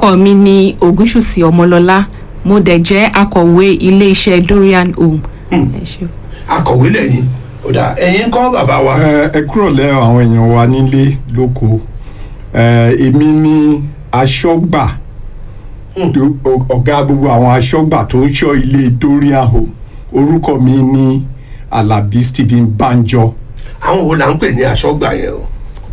orúkọ mi ni ògúnṣùsì ọmọlọlá mo dẹ̀ jẹ́ akọ̀wé iléeṣẹ́ dorian home. ẹ ṣé. akọ̀wé lẹ́yìn ọ̀dà ẹ̀yin kọ́ bàbá wa. ẹ ẹ kúrò lẹ́ àwọn èèyàn wa nílé lóko ẹ èmi ni aṣọ́gbà tó- ọ- ọ̀gá gbogbo àwọn aṣọ́gbà tó ń ṣọ́ ilé dorian home orúkọ mi ni alabi stephen banjo àwọn wo là ń pè ní aṣọ́gbà yẹn o.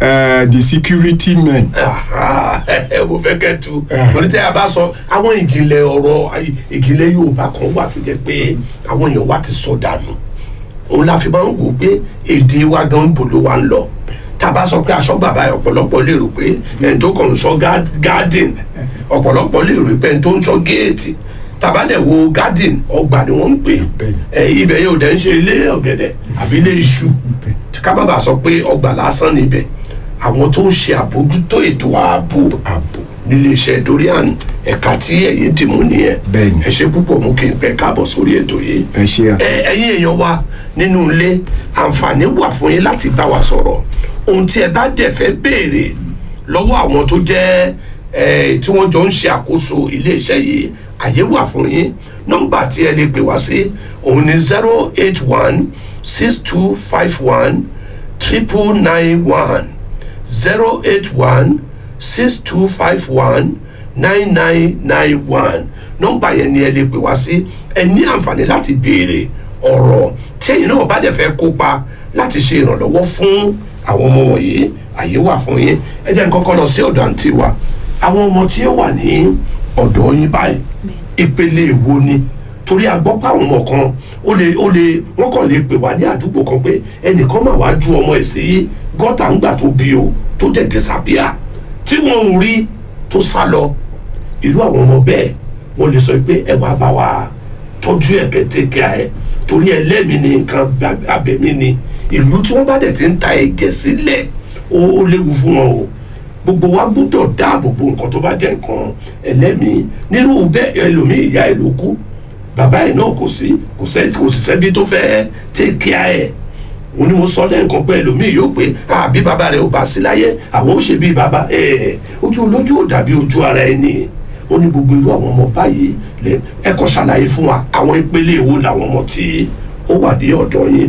ẹ the security men Aha, ẹ mo fẹ́ kẹ́ tu torí tẹ́ a bá sọ àwọn ìjìnlẹ̀ ọ̀rọ̀ ayé- ìjìnlẹ̀ yorùbá kan wà tó jẹ́ pé àwọn èèyàn wa ti sọ dànù òun la fi máa ń wò pé èdè wa gan bò ló wa ń lọ tá a bá sọ pé aṣọ bàbá yẹn ọ̀pọ̀lọpọ̀ lè rò pé ẹni tó kàn ń sọ gá- garden ọ̀pọ̀lọpọ̀ lè rò pé ẹni tó ń sọ géètì tàbá dẹ̀ wo garden ọgbà ni wọ́n ń pè é ibẹ̀ yóò dẹ̀ ń ṣe ilé ọ̀gẹ̀dẹ̀ àbí ilé iṣu ká má bàa sọ pé ọgbà lásán níbẹ̀ àwọn tó ń ṣe àbójútó ètò ààbò ààbò níléeṣẹ́ dorian ẹ̀ka tí ẹ̀yin dì mú nìyẹn Bẹ́ẹ̀ni. ẹ ṣe púpọ̀ mú kí n pẹ́ káàbọ̀ sórí ètò yìí ẹ ṣe à. ẹ ẹ̀yin èèyàn wa nínú ilé àǹfààní wà fún yín láti bá wa sọ̀rọ̀ ohun tí ẹ bá dẹ̀ fẹ́ béèrè lọ́wọ́ àwọn tó jẹ́ ẹ tí wọ́n jọ ń ṣe àkóso iléeṣẹ́ yìí àyè wà fún yín nọ́mbà tí ẹ lè pè wá sí òun ni zero eight one six two five one triple nine one zero eight one six two five one nine nine nine one nọ́mbà yẹn ni ẹ lè pè wá sí ẹ ní àǹfààní láti béèrè ọ̀rọ̀ tí ẹ̀yin náà bá dẹ̀ fẹ́ kópa láti ṣe ìrànlọ́wọ́ fún àwọn ọmọ wọ̀nyí àyè wà fún yín ẹ jẹ́ n kọ́kọ́ lọ sí ọ̀dọ̀ àǹtí wa àwọn ọmọ tí ó wà ní ọ̀dọ̀ yín báyìí ìpele èwo ni torí a gbọ́ pé àwọn ọmọ kan ó lè ó lè wọ́n kàn lè pè wá ní àdúgbò kan pé ẹnìkan mà wá ju ọmọ ẹ̀ sí gọ́tà ńgbà tó bí o tó dẹ̀ disappear tí wọ́n ń rí tó sá lọ irú àwọn ọmọ bẹ́ẹ̀ wọ́n lè sọ pé ẹ wá bá wa tọ́jú ẹ̀ kẹ́tẹ́kẹ́ ẹ̀ torí ẹlẹ́mìí ni nǹkan gbà- abẹ̀mí ni ìlú tí wọ́n bá dẹ̀ ti ń ta ẹ̀jẹ̀ sílẹ̀ ó ó léwu fún wọn o gbogbo wa gbọ́dọ̀ dáàbò bo nǹkan tó bá jẹ́ nǹkan ẹlẹ́mìí nírú bẹ́ẹ̀ ẹlòmíì ìyá ẹ̀ ló kú bàbá ẹ̀ náà kò sí kò sẹ́ kò sì sẹ́bi tó fẹ́ take care ẹ̀ òun ni mo sọ lẹ́ǹkan pé ẹlòmíì yóò pé àbí bàbá rẹ̀ ò bá sí láyé àwọn ò ṣe bí bàbá ẹ̀ ojú olójú ò dàbí ojú ara ẹni ó ní gbogbo irú àwọn ọmọ báyìí lẹ ẹ kọ́ ṣàlàyé fún wa àwọn ìpele wo làwọn ọmọ tí ó wà ní ọ̀dọ̀ yín.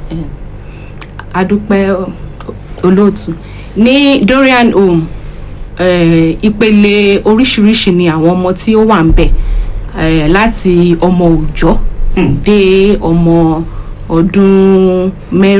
adúpẹ́ olóòtú ní dorian home eh, ìpele oríṣiríṣi ni àwọn ọmọ tí ó wà ń bẹ̀ eh, láti ọmọ òòjọ́ dé ọmọ ọdún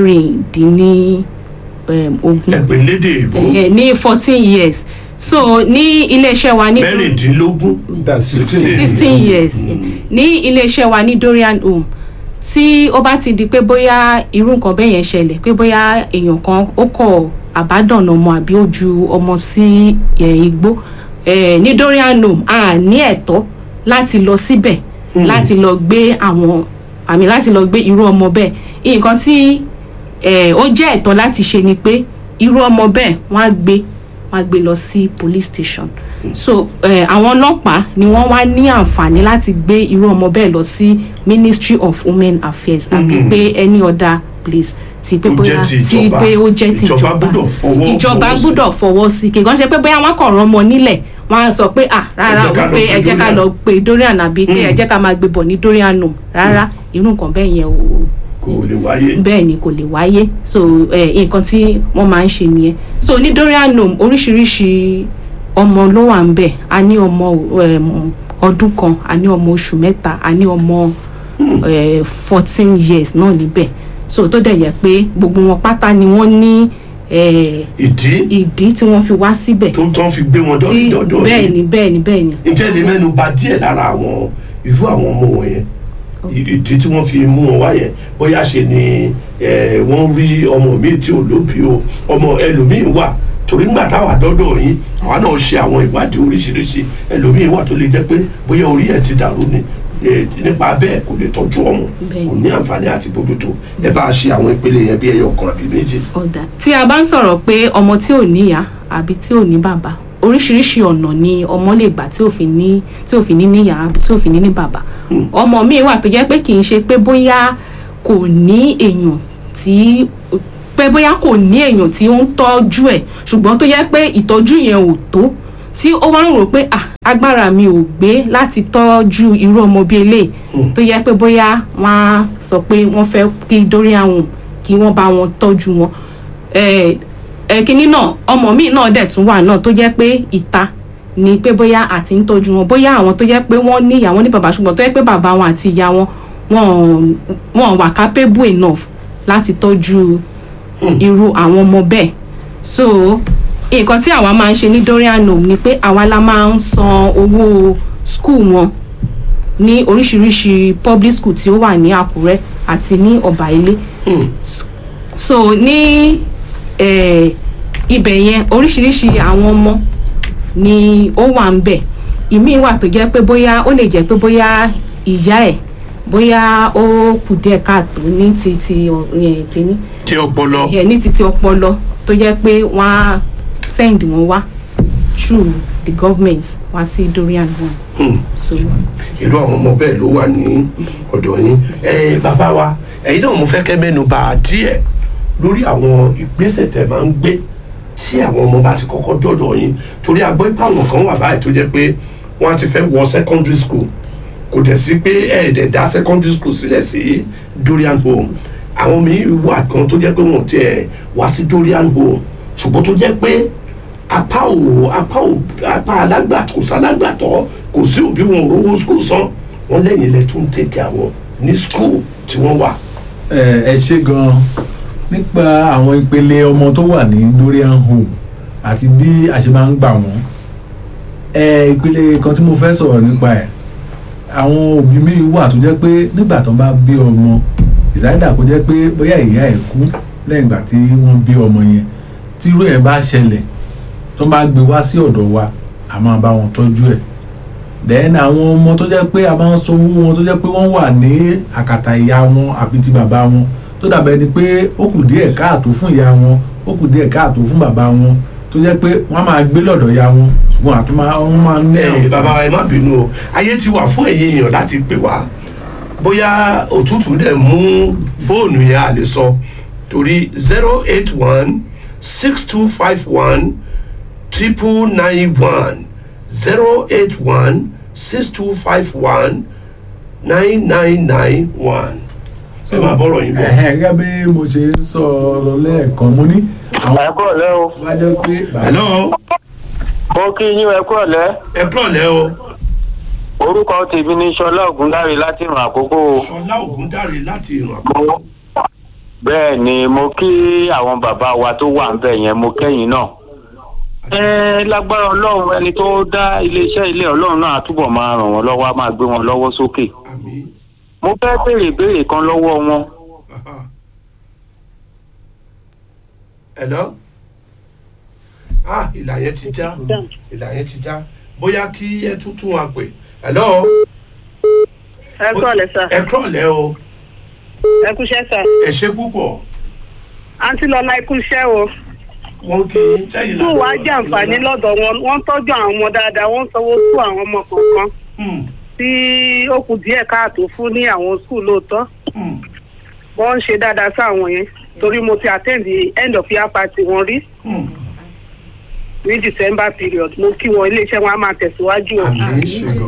mẹ́rìndínlógún ẹgbẹ́ lédè ìbò eh, ní fourteen years so ní iléeṣẹ́ wa ní mẹ́rìndínlógún that's sixteen. sixteen years ní iléeṣẹ́ wa ní dorian home tí ó bá ti di pé bóyá irú nǹkan bẹ́ẹ̀ yẹn ṣẹlẹ̀ pé bóyá èèyàn kan ó kọ̀ àbádọ́nà ọmọ àbí ó ju ọmọ sí eh, igbó eh, ní dorian home a ní ẹ̀tọ́ láti lọ síbẹ̀ láti lọ gbé àwọn àmì láti lọ gbé irú ọmọ bẹ́ẹ̀ nǹkan tí eh, ó jẹ́ ẹ̀tọ́ láti ṣe ni pé irú ọmọ bẹ́ẹ̀ wọ́n á gbé wọ́n á gbé lọ sí police station so eh, àwọn ọlọ́pàá ni wọ́n wá ní àǹfààní láti gbé irú ọmọ bẹ́ẹ̀ lọ sí ministry of women affairs àbí pé any other place ti pé Tó bóyá jẹ́ ti ti ìjọba. pé ó jẹ́ ti Ìjọba ìjọba gbọ́dọ̀ fọwọ́- ìjọba fọwọ́ sí. gbọ́dọ̀ fọwọ́ sí kì í kàn ṣe pé bóyá wọ́n kàn rán ọmọ nílẹ̀ wọ́n á sọ pé ah rárá Ẹ jẹ́ ká o lọ pé pe ẹ jẹ́ ká Dorian. lọ pe dorian àbí pé ẹ jẹ́ ká máa gbé bọ̀ ní dorian nù rárá irú nǹkan bẹ́ẹ̀ yẹn o kò lè wáyé bẹ́ẹ̀ ni kò lè wáyé so eh, nǹkan tí wọ́n máa ń ṣe nìyẹn so ní dorian home oríṣiríṣi ọmọ ló wà ń bẹ̀ a ní ọmọ em, ọdún kan a ní ọmọ oṣù mẹ́ta a ní ọmọ fourteen years náà níbẹ̀ so tó dẹ̀ yẹ pé gbogbo wọn pátá ni wọ́n ní eh, ìdí ìdí tí wọ́n fi wá síbẹ̀ tó ń tán fi gbé wọn tí dọ́dọ̀ bẹ́ẹ̀ ni bẹ́ẹ̀ ni bẹ́ẹ̀ ni ǹjẹ́ lè mẹ́nu bà díẹ̀ lára àwọn irú àwọn ọmọ wọ̀nyẹn ìdí tí wọ́n fi mú wọn wá yẹn bóyá ṣe ni eh, wọ́n rí ọmọ míì tí ò lóbi o ọmọ ẹlòmíì wà torí ńgbà táwa dọ́dọ̀ yín àwa náà ṣe àwọn ìwádìí oríṣiríṣi ẹlòmíì wà tó lè jẹ́ pé bóyá orí ẹ̀ ti dàrú ni eh, nípa bẹ́ẹ̀ kò lè tọ́jú ọmọ Bẹ́ẹ̀ kò ní àǹfààní àti bójútó ẹ bá a ṣe àwọn ìpele yẹn bí ẹyọ kan àbí méjì. ọ̀dà tí a bá ń sọ̀rọ̀ pé ọmọ tí ò níyà àbí tí ò ní bàbá oríṣiríṣi ọ̀nà ni ọmọ lè gbà tí ò fi ní tí ò fi ní níyà àbí tí ò fi ní ní bàbá ọmọ míì wà tó jẹ́ pé kì í ṣe pé bóyá kò ní èèyàn tí pé bóyá kò ní èèyàn tí ó ń tọ́jú ẹ̀ ṣùgbọ́n tó jẹ́ pé ìtọ́jú yẹn ò tó tí ó wá ń rò pé ah agbára mi ò gbé láti tọ́jú irú ọmọ bíi eléyìí tó yẹ pé bóyá wọ́n á sọ pé wọ́n fẹ́ kí Dorian Home kí wọ́n bá wọn tọ́jú wọn ẹ ẹ kínní náà ọmọ míì náà dẹ̀ tún wà náà tó jẹ́ pé ìta ni pé bóyá àti ń tọ́jú wọn bóyá àwọn tó jẹ́ pé wọ́n ní ìyá wọn ní bàbá ṣùgbọ́n tó jẹ́ pé bàbá wọn àti ìyá wọn wọn wọn wà capable enough láti tọ́jú irú àwọn ọmọ bẹ́ẹ̀ so nǹkan tí àwa máa ń ṣe ní Dorian Home ni pé àwa la máa ń san owó school wọn ní oríṣiríṣi public school tí ó wà ní Àkúrẹ́ àti ní Ọ̀bà Ilé so ní eh, ibẹ̀ yẹn oríṣiríṣi àwọn ọmọ ni ó wà ń bẹ̀ ìmíì wà tó jẹ́ pé bóyá ó lè jẹ́ pé bóyá ìyá ẹ̀ bóyá ó kù díẹ̀ káàtó ní ti ti ẹ̀ kínní tí ọpọlọ ẹ̀ ní ti ti ọpọlọ tó jẹ́ pé wọ́n á send wọn wá through the government wá sí Dorian Home Hmm. so irú àwọn ọmọ bẹ́ẹ̀ ló wà ní ọ̀dọ̀ yín ẹ bàbá wa ẹ̀yin náà mo fẹ́ kẹ́ mẹ́nu bà díẹ̀ lórí àwọn ìgbésẹ̀ tẹ́ máa ń gbé tí àwọn ọmọ bá ti kọ́kọ́ dọ̀dọ̀ yín torí a gbọ́ pé àwọn kan wà báyìí tó jẹ́ pé wọ́n á ti fẹ́ wọ secondary school kò dẹ̀ sí pé ẹ̀ẹ́dẹ̀ dá secondary school sílẹ̀ sí Dorian Home àwọn míì wà kan tó jẹ́ pé wọ́n tiẹ̀ wá sí Dorian Home ṣùgbọ́n tó jẹ́ pé apá ò apá ò apá alágbà kò sálágbàtọ́ kò sí òbí wọn ò rówó skul san wọn lẹ́yìn ilẹ̀ tún tẹ̀kẹ́ àwọn ní skul tí wọ́n wà. ẹ ẹ ṣe gan nípa àwọn ìpele ọmọ tó wà ní Dorian Home àti bí a ṣe máa ń gbà wọ́n ẹ ìpele kan tí mo fẹ́ sọ̀rọ̀ nípa ẹ̀ àwọn òbí mi wà tó jẹ́ pé nígbà tó bá bí ọmọ ìsáyédà kó jẹ́ pé bóyá ìyá ẹ̀ kú lẹ́yìn ìgbà tí wọ́n bí ọmọ yẹn tí irú ẹ̀ bá ṣẹlẹ̀ tó bá gbé wá sí ọ̀dọ̀ wa a máa bá wọn tọ́jú ẹ̀ then àwọn ọmọ tó jẹ́ pé a máa ń sanwó wọn tó jẹ́ pé wọ́n wà ní àkàtà ìyá wọn àbí ti bàbá wọn tó dàbẹ̀ ni pé ó kù díẹ̀ káàtó fún ìyá wọn ó kù díẹ̀ káàtó fún bàbá wọn tó jẹ́ pé wọ́n máa gbé lọ́dọ̀ ìyá wọn ṣùgbọ́n àtúmọ̀ wọ́n máa ń ní ẹ bàbá wa ẹ má bínú o ayé ti wà fún ẹ̀yin èèyàn láti pè wá bóyá òtútù dẹ̀ mú fóònù yẹn à lè sọ torí zero eight one six two five one triple nine one zero eight one six two five one nine nine nine one ẹ máa bọ̀rọ̀ yín bọ̀. ẹ̀hẹ́ gẹ́gẹ́ bí mo ṣe ń sọ lọ lẹ́ẹ̀kan mo ní àwọn ẹ kúrò lẹ́ o bá jẹ́ pé bàbá hello mo kí yín ẹ kúrò lẹ́ ẹ kúrọ̀lẹ́ o orúkọ tèmi ní sọlá ògúndáre láti ràn àkókò ṣọlá ògúndáre láti ìrìn àkókò bẹ́ẹ̀ ni mo kí àwọn bàbá wa tó wà ń bẹ̀ yẹn mo kẹ́yìn náà ẹ lágbára ọlọ́run ẹni tó dá iléeṣẹ́ ilé ọlọ́run náà á túbọ̀ máa ràn wọ́n lọ́wọ́ á máa gbé wọn lọ́wọ́ sókè àmín. mo fẹ́ béèrè ìbéèrè kan lọ́wọ́ wọn Hello? Ah, ìlà yẹn ti já. Ìlà yẹn ti já. Bóyá kí ẹ tún tún wa pè. Hello? ẹ kúrọ̀lẹ́ sà Ẹ kúrọ̀lẹ́ o. ẹ kúṣẹ́ sà Ẹ ṣé púpọ̀. àǹtí lọ́la ẹ kúṣẹ́ o Wọ́n kí í tẹ́yìn skul wa jẹ́ àǹfààní lọ́dọ̀ wọn wọ́n tọ́jú àwọn ọmọ dáadáa wọ́n sanwó tú àwọn ọmọ kọ̀ọ̀kan tí ó kù díẹ̀ káàtó fún ní àwọn skul lóòótọ́ wọ́n ń ṣe dáadáa sáwọn yẹn torí mo ti attend the end of year party wọn rí ní december period mo kí wọn iléeṣẹ́ wọn á máa tẹ̀síwájú o. Àmín.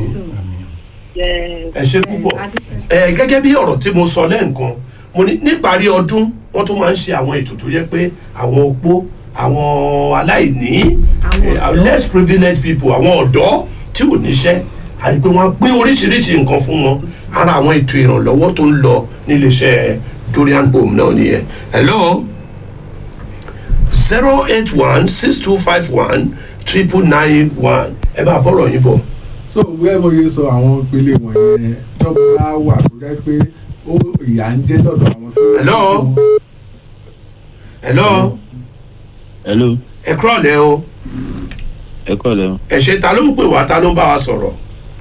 Yes. Ẹ ṣé púpọ̀. Ẹ gẹ́gẹ́ bí ọ̀rọ̀ tí mo sọ lẹ́ǹkan, mo ní níparí ọdún wọ́n tún máa ń ṣe àwọn ètò tó yẹ pé àwọn opó, àwọn aláìní, Àwọn eh, ọ̀dọ́. less privileged people, àwọn ọ̀dọ́ tí ò níṣẹ́ àti pé wọ́n á gbé oríṣiríṣi nǹkan fún wọn ara àwọn ètò ìrànlọ́wọ́ tó ń lọ níléeṣẹ́ Dorian Home náà nìyẹn. Hello? zero eight one six two five one triple nine one ẹ bá bọ̀rọ̀ yín bọ̀. so wẹ́ẹ́ mo yẹ sọ àwọn ìpele wọ̀nyẹn tó bá wà tó jẹ́ pé ó ìyà ń jẹ́ lọ́dọ̀ àwọn tó. Hello? Hello? hello ẹ kúrọ̀lẹ́ o ẹ kọ́ lẹ́nu ẹ ṣe ta ló ń pè wá ta ló ń bá wa sọ̀rọ̀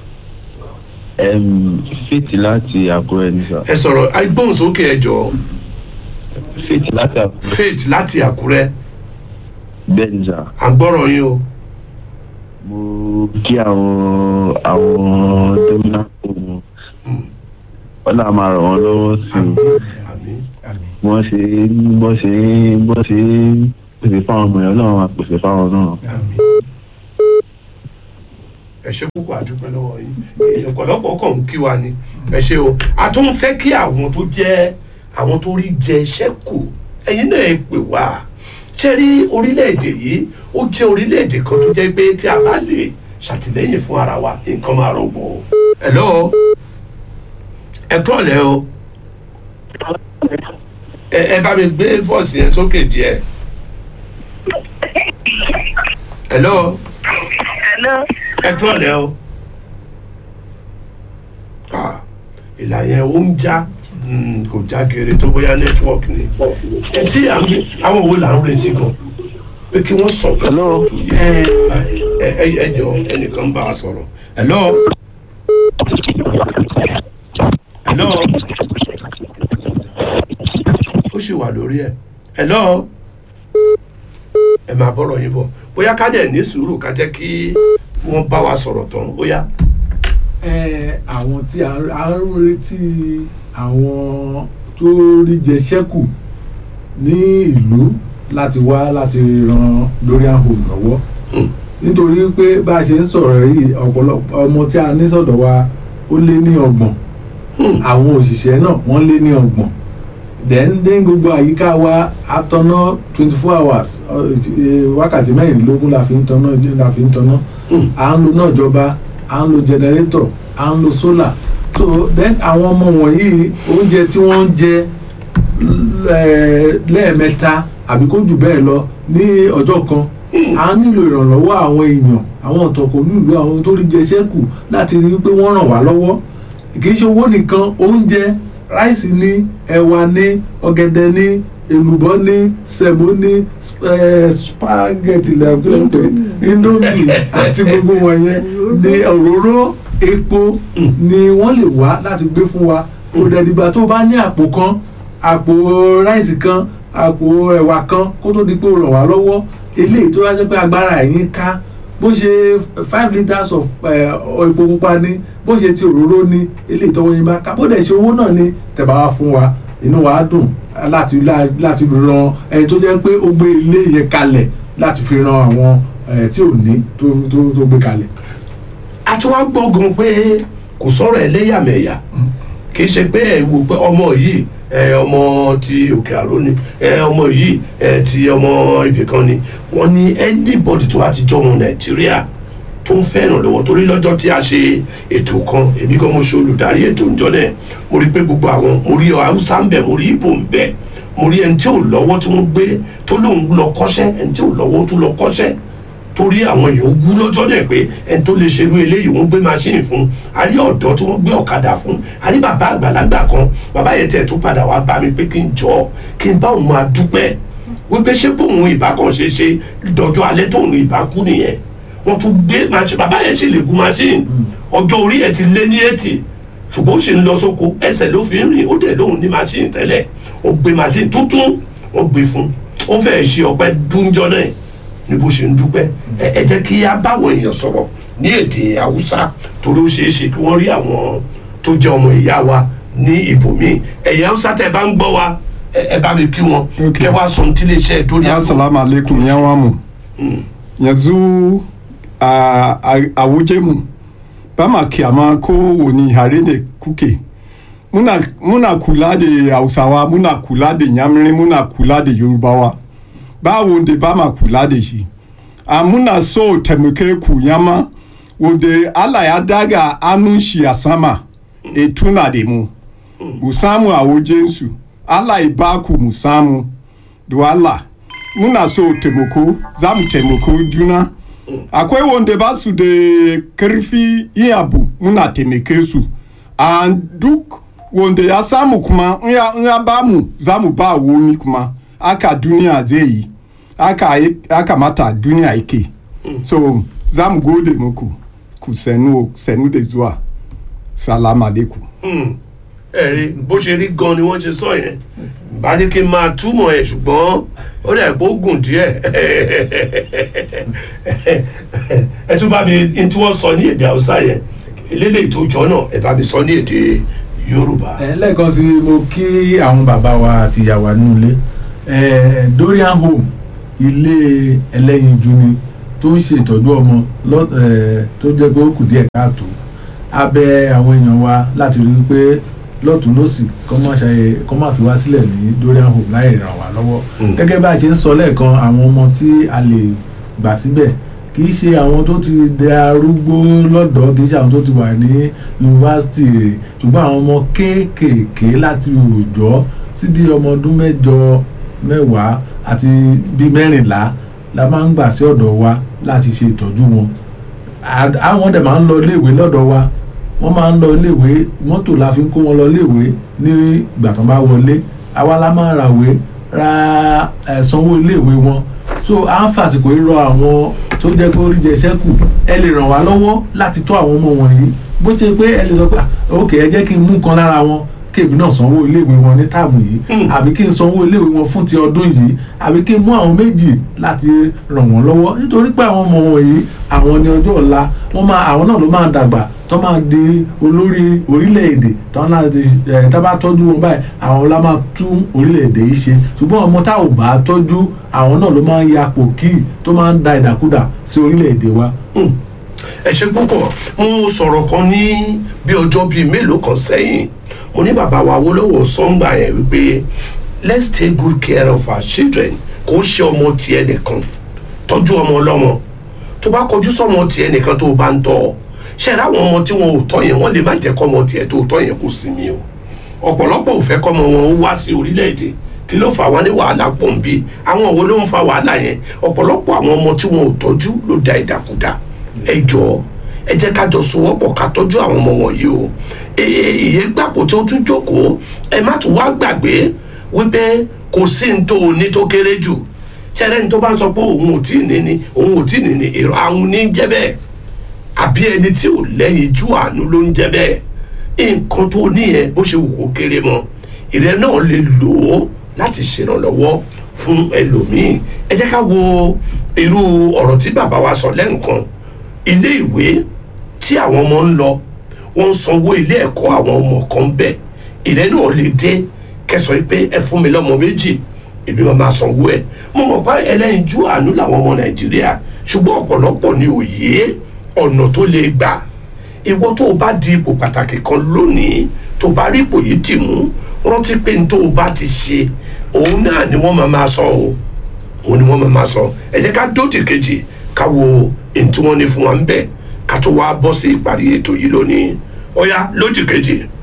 fíìtì láti àkúrẹ́ ní sà ẹ sọ̀rọ̀ agbóhùnsókè ẹ jọ̀ọ́ fíìtì láti àkúrẹ́ faith láti àkúrẹ́ bẹ́ẹ̀ ní sà à ń gbọ́rọ̀ yín o mo kí àwọn àwọn domina ohun ọlá máa ràn wọ́n lọ́wọ́ sí i àmín wọ́n ṣe bọ́ ṣe bọ́ ṣe pèsè fáwọn ọmọ yẹn ọlọ́run máa pèsè fáwọn náà àmín ẹ ṣe púpọ̀ àdúpẹ́ lọ́wọ́ yín èèyàn ọ̀pọ̀lọpọ̀ kàn ń kí wa ni ẹ ṣe o a tún fẹ́ kí àwọn tó jẹ́ àwọn tó rí jẹ ṣẹ́kù ẹ̀yin náà ẹ pè wá ṣe rí orílẹ̀-èdè yìí ó jẹ́ orílẹ̀-èdè kan tó jẹ́ pé tí a bá lè ṣàtìlẹ́yìn fún ara wa nǹkan máa rọgbọ o. hello ẹ kúrọ̀lẹ́ o ẹ ẹ bá mi gbé fọ́ọ̀sì yẹn sókè díẹ̀. hello Hello. ẹ kúrọ̀lẹ́ o. Ah, ìlà yẹn ó ń já mm, kò já geere tó bóyá network ni. etí à ń gbé àwọn wo là ń retí gan pé kí wọ́n sọ pé Hello. ẹ ẹ ẹ ẹ jọ ẹnìkan ń bá a sọ̀rọ̀ hello hello ó sì wà lórí ẹ hello ẹ máa bọ́rọ̀ yín bọ̀ bóyá ká dẹ̀ ní sùúrù ká jẹ́ kí wọ́n bá wa sọ̀rọ̀ tán bóyá. ẹ àwọn tí a a ń retí àwọn tó rí jẹ ṣẹ́kù ní ìlú láti wá láti ran Dorian Home lọ́wọ́ nítorí pé bá a ṣe ń sọ̀rọ̀ yìí ọ̀pọ̀lọpọ̀ ọmọ tí a ní sọ̀dọ̀ wa ó lé ní ọgbọ̀n àwọn òṣìṣẹ́ náà wọ́n lé ní ọgbọ̀n then ní gbogbo àyíká wa atọ́nà twenty four hours ọ, eh, wákàtí mẹ́rìnlélógún la fi ń tọ́nà la fi ń tọ́nà à ń lo náà jọba à ń lo generator à ń lo solar so then àwọn ọmọ wọ̀nyí oúnjẹ tí wọ́n ń jẹ lẹ́- lẹ́ẹ̀mẹ́ta àbí kó jù bẹ́ẹ̀ lọ ní ọjọ́ kan a nílò ìrànlọ́wọ́ àwọn èèyàn àwọn ọ̀tọ̀kọ̀ nílùú àwọn tó rí jẹ sẹ́kù láti rí i pé wọ́n ràn wá lọ́wọ́ kì í ṣe owó nìkan oúnjẹ ráìsì ní ẹ̀wà ní ọ̀gẹ̀dẹ̀ ní èlùbọ́ ní sẹ̀mó ní eh, spaghetti lẹ́gbẹ̀ẹ́ indomie àti gbogbo wọn yẹn ní òróró epo ni wọ́n lè wá láti gbé fún wa kò dẹ̀ dìgbà tó bá ní àpò kan àpò ráìsì kan àpò ẹ̀wà kan kó tó di pé ó ràn wá lọ́wọ́ eléyìí tó wá jẹ́ pé agbára ẹ̀yìn ká bó ṣe five litres of eh, epo pupa ní bó ṣe ti òróró ní eléyìí tọwọ́ yín bá ká bó dẹ̀ ṣe owó náà ní tẹ̀bá wá fún wa inú wa á dùn láti láti ran ẹni tó jẹ́ pé ó gbé ilé yẹn kalẹ̀ láti fi ran àwọn eh, tí ò ní tó tó tó gbé kalẹ̀. a tún wá gbọ́gun pé kò sọ̀rọ̀ ẹlẹ́yàmẹ̀yà kì í ṣe pé ẹ wò pé ọmọ yìí ẹ ọmọ ti òkè àró ni ẹ ọmọ yìí ẹ ti ọmọ ibì kan ni wọ́n ní anybody tó bá ti jọ ọmọ nàìjíríà tó ń fẹ́ ìrànlọ́wọ́ torí lọ́jọ́ tí a ṣe ètò kan èmi kan mo ṣe olùdarí ètò ìjọ náà mo rí pé gbogbo àwọn mo rí haúsá ń bẹ mo rí ibo ń bẹ mo rí ẹni tí ò lọ́wọ́ tí wọ́n gbé tó lóun lọ kọ́ṣẹ́ ẹni tí ò lọ́wọ́ tó lọ kọ́ṣẹ́ torí àwọn èèyàn wú lọ́jọ́ náà pé ẹni tó lè ṣerú eléyìí wọ́n gbé machine fún a rí ọ̀dọ́ tí wọ́n gbé ọ̀kadà fún a rí bàbá àgbàlagbà kan bàbá yẹn tẹ̀ tó padà wá bá mi pé kí n jọ kí n bá òun máa dúpẹ́ wípé ṣé bóun ìbá kan ṣe ṣe dọjọ́ alẹ́ tóun ìbá kú nìyẹn wọ́n tún gbé machine bàbá yẹn sì lè gun machine ọjọ́ orí ẹ̀ ti lé ní eighty ṣùgbọ́n ó sì ń lọ sóko ẹsẹ̀ ló fi ń rìn ó dẹ̀ lóun ní machine tẹ́lẹ̀ ó gbé machine tuntun ó gbé fún ó fẹ́ẹ́ ṣe ọpẹ́ dúnjọ́ náà ní bó ṣe ń dúpẹ́ ẹ ẹ jẹ́ kí a báwọn èèyàn sọ̀rọ̀ ní èdè haúsá torí ó ṣeé ṣe kí wọ́n rí àwọn tó jẹ́ ọmọ ìyá wa ní ibòmíì ẹ̀yà haúsá tẹ́ bá ń gbọ́ wa ẹ ẹ bá mi kí wọn Okay. kẹ́ wá sọ ní tílé iṣẹ́ dórí àgbo. assalamu alaikum yan wamu yanzu a a- a waje mu ba ma kyama ko wani hare ne kuke muna, muna kula da hausawa muna kula da yamirin muna kula da yorubawa ba wanda ba ma kula da shi a muna so taimake ku yama wanda allah ya daga hannun shi a sama e tuna da mu mu samu a wajensu allah ya ba ku mu samu da allah muna so taimako za mu taimako juna akwai wanda ba su da karfi yin abu muna taimake su a duk wanda ya samu kuma in ya- in ya ba mu za mu ba wani kuma aka duniya zai yi aka yi- aka mata duniya yake so za mu gode muku ku senu senu da zuwa salamu alaikum ẹ rí bó ṣe rí gan ni wọ́n ṣe sọ yẹn bá ní kí n máa túmọ̀ ẹ̀ ṣùgbọ́n ó dẹ̀ kó gùn díẹ̀ ẹ tún bá mi n tí wọ́n sọ ní èdè haúsá yẹn eléyìí tó jọ náà ẹ bá mi sọ ní èdè yorùbá. ẹ lẹ́ẹ̀kan sí mo kí àwọn bàbá wa àti ìyá wa nínú ilé ẹ Dorian Home ilé ẹlẹ́yinjú ni tó ń ṣe ìtọ́jú ọmọ lọ́- eh, tó jẹ́ pé ó kù díẹ̀ káàtó a bẹ̀ àwọn èèyàn wa láti rí i pé lọ́tún lọ́sì kọ́ má ṣe kọ́ má fi wá sílẹ̀ ní dorian home láì ràn wá lọ́wọ́ gẹ́gẹ́ bá a ṣe ń sọ lẹ́ẹ̀kan àwọn ọmọ tí a lè gbà síbẹ̀ kì í ṣe àwọn tó ti dẹ arúgbó lọ́dọ̀ kì í ṣe àwọn tó ti wà ní yunifásitì rẹ̀ ṣùgbọ́n àwọn ọmọ kéékèèké láti òòjọ́ sí bí ọmọ ọdún mẹ́jọ mẹ́wàá àti bí mẹ́rìnlá la máa ń gbà sí ọ̀dọ̀ wa láti ṣe ìtọ́jú wọn À- àwọn dẹ̀ máa ń lọ iléèwé lọ́dọ̀ wa wọ́n máa ń lọ iléèwé mọ́tò la fi ń kó wọn lọ iléèwé ní ìgbà tó bá wọlé àwa la máa ràwé ra ẹ̀ sanwó iléèwé wọn so à ń fàsìkò yìí rọ àwọn tó jẹ́ pé oríjẹ sẹ́kù ẹ lè ràn wá lọ́wọ́ láti tọ́ àwọn ọmọ wọ̀nyí bó ṣe pé ẹ lè sọ pé "Ah, ok ẹ jẹ́ kí n mú kan lára wọn kébì náà sanwó iléèwé wọn ní táàmù yìí àbí kí n sanwó iléèwé wọn fún ti ọdún yìí àbí kí n mú àwọn méjì láti ràn wọ́n lọ́wọ́ nítorí pé àwọn ọmọ wọ̀nyí àwọn ní ọjọ́ ọ̀la wọ́n máa àwọn náà ló máa dàgbà tó máa di olórí orílẹ̀-èdè tó náà ti ẹ̀ tá bá tọ́jú wọn báyìí àwọn la máa tún orílẹ̀-èdè yìí ṣe ṣùgbọ́n ọmọ tá ò bá tọ́jú àwọn náà ló máa ń yapò kí tó máa ń da ìdàkudà sí orílẹ̀-èdè wa. ẹ ṣe púpọ̀ mo sọ̀rọ̀ kan ní bí ọjọ́ bíi mélòó kan sẹ́yìn mo ní bàbá wa Awólọ́wọ̀ sọ́ngbà yẹn wípé let's take good care of our children kò ṣe ọmọ tiẹ̀ nìkan tọ́jú ọmọ ọlọ́mọ tó bá kọjú sọ́mọ tiẹ̀ nìkan tó o bá ń tọ́ ọ ṣe ra àwọn ọmọ tí wọn ò tọ́ yẹn wọ́n lè má jẹ́ kọ́ ọmọ tiẹ̀ tó o tọ́ yẹn kó sinmi o ọ̀pọ̀lọpọ̀ ò fẹ́ kọ́mọ wọn ó wá sí orílẹ̀-èdè kí ló fà wá ní wàhálà pọ̀nbí àwọn wo ló ń fa wàhálà yẹn ọ̀pọ̀lọpọ̀ àwọn ọmọ tí wọn ò tọ́jú ló da ìdàkudà ẹ jọ̀ọ́ ẹ jẹ́ ká jọ sowọ́pọ̀ ká tọ́jú àwọn ọmọ wọ̀nyí o ìyẹn gbàpò tí ó tún jókòó ẹ má tún wá gbàgbé wípé kò sí ní tó o ní tó kéré jù ṣẹlẹ̀ ní tó bá ń sọ pé òun ò tí ì ní ni òun ò tí ì ní ni èrò àwọn ní jẹ́ bẹ́ẹ̀ àbí ẹni tí ò lẹ́yìn jú àánú ló ń jẹ́ bẹ́ẹ̀ nǹkan tó níyẹn bó ṣe wù kó kéré mọ́ ìrẹ́ náà lè lò ó láti ṣèrànlọ́wọ́ fún ẹlòmíì ẹ jẹ́ ká wo irú ọ̀rọ̀ tí bàbá wa sọ lẹ́ǹkan ilé ìwé tí àwọn ọmọ ń lọ wọ́n ń sanwó ilé ẹ̀kọ́ àwọn ọmọ kan bẹ̀ ìrẹ́ náà lè dé kẹsàn pé ẹ fún mi lọ́mọ méjì èmi máa máa sanwó ẹ̀ mo mọ̀ pé ẹlẹ́yinjú àánú làwọn ọmọ nàìjíríà ṣùgbọ́n ọ̀pọ̀lọpọ̀ ni òye ọ̀nà tó lè gbà ìwọ tó o bá di ipò pàtàkì kan lónìí tó o bá rí ipò yìí dì mú rántí pé n tó o bá ti ṣe òun náà ni wọ́n máa máa sọ o òun ni wọ́n máa máa sọ ẹ jẹ́ ká dóòtì kejì ká wo èyí tí wọ́n ní fún wa ń bẹ̀ ká tó wá bọ́ sí ìparí ètò yìí lónìí ó yá lóòtì kejì.